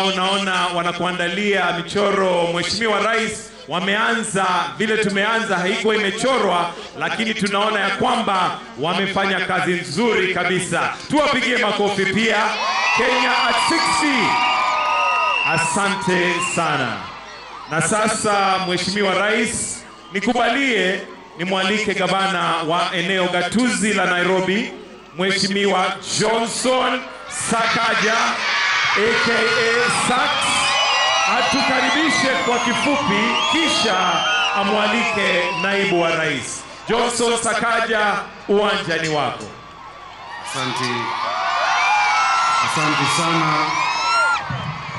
ambao naona wanakuandalia michoro. Mheshimiwa Rais, wameanza vile tumeanza, haikuwa imechorwa, lakini tunaona ya kwamba wamefanya kazi nzuri kabisa. Tuwapigie makofi pia. Kenya at 60. Asante sana. Na sasa Mheshimiwa Rais, nikubalie nimwalike gavana wa eneo gatuzi la Nairobi, Mheshimiwa Johnson Sakaja aka Sax atukaribishe kwa kifupi, kisha amwalike naibu wa rais. Johnson Sakaja, uwanja ni wako. Asante, asante sana